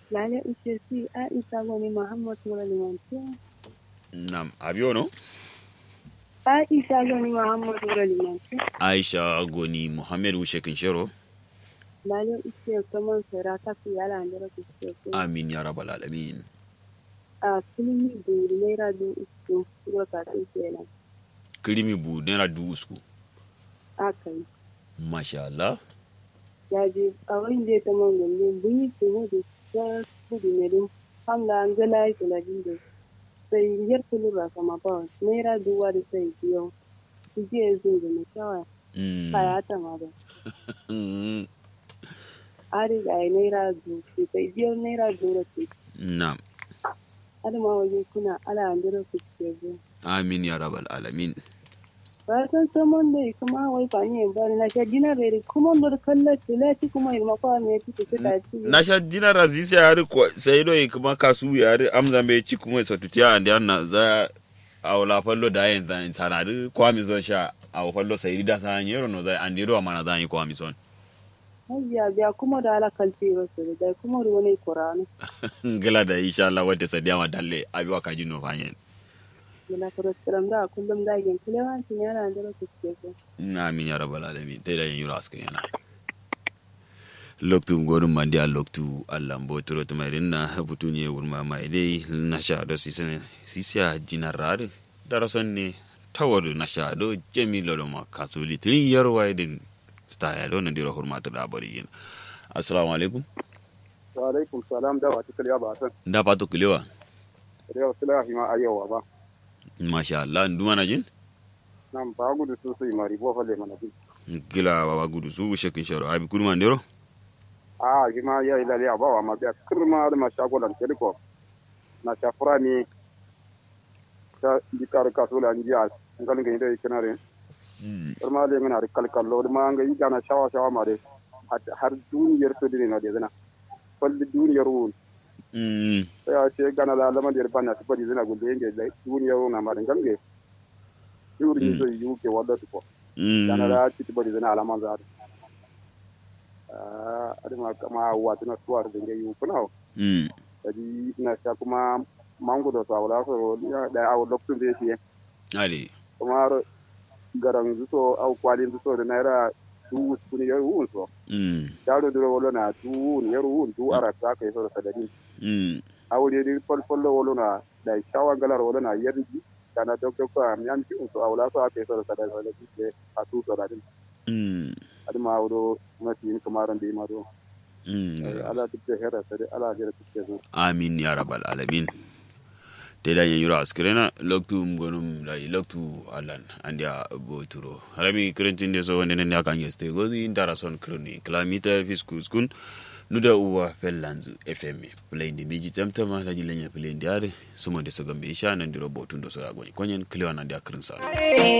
lale ushe si aisha goni muhammad wala limanti nam abiono aisha goni muhammad wala limanti aisha goni muhammed wushe kinshero lale ushe kaman sara ta fi yala andara kushe amin ya rabbal alamin a filmi buri naira du uku ko ka ta kenan kirimi bu naira du usku aka yi masha Allah ya je a wani da ta man gande bunyi tuhu da ta kudu ne din hamla an gala ya kula din da sai yar kulura kama ba naira duwa da sai biyo su je yanzu da na kawai Mm. kaya ta ma da Mm. a riga ya naira du sai biyo naira du da ce nam adama waje kuna ala an dira ku ce zo amin ya rabbal alamin ba san saman da kuma wai fa ni ba na sha dinar da kuma da kallaci lati kuma ilma kwa me fito ta ci na sha dina razisi yari ko sai do kuma kasu yari amza me ci kuma so tutiya ande na za a wala fallo da yin zan sanadu kwa mi zon sha a fallo sai da san yero no za ande ro mana zan yi kwa mi son Hajiya biya kuma da ala kalfi wasu da kuma da wani kuranu. gala da insha Allah wadda sadiya ma dalle abi wa kaji no fanyen Muna faraskaram da kullum da gen kilewancin yana da rasu ke so. amin ya rabbal alamin tai da yin yura askan yana loktu gorin mandi a loktu allah mbo turo to mai rinna butu ne wurma mai dai na sha do sisene sisia jinarare dara sonne tawadu na sha do jemi lodo ma kasuli tin yarwa din sta ya do na dira hurmata da bari yin assalamu alaikum wa alaikum salam da wata kaliya ba san da pato kilewa da yau sila hima ayewa ba masha allah nduma na jin nan ba gudu su su mari bo falle mana bi gila baba gudu su shekin sharo abi kurma ndero a hima ya ila ya ba wa ma biya kirma da ma shagolan teliko na shafura ni ta dikar kasula njiya ngalin ga ida ikinare kirma le ngana ri kalkallo da ma ga yi gana shawa shawa ma de har duniyar to dine na de zana falli duniyar wun mm ya ce gana la lama de bana su bari zana gulde nge duniyar wun na ma de gange yuri ni so yuke wadda ko yana mm da ciki bari zana alaman za a adama kama wata na tuwar da ngai kuna mm kadi na sha kuma mango da sawala so ya da awo lokacin da yake ali kuma garan zuso au kwalin zuso da naira du kun yar wun so mm daro duro wolo na du wun yar wun du ara ta kai so da sadani mm awde di fol fol wolo na da shawa galar wolo na yar ji kana dokto ko am yan ki so awla so kai so da sadani da ke a tu so da din mm adama awdo mati ni kamaran da ma do mm ala duk da hera sai ala jira tuke zo amin ya rabbal alamin te da yen yura askrena loktu mgonum da loktu alan andia boturo harami krentin de so wonde nen ya kan yeste gozi ndara son kroni klamita fiskus kun nuda uwa fellanzu fm play ndi miji tamtama la jilenya play ndi are sumo de so gambe isha nan diro botundo so agoni konyen kliwa nan dia krin sa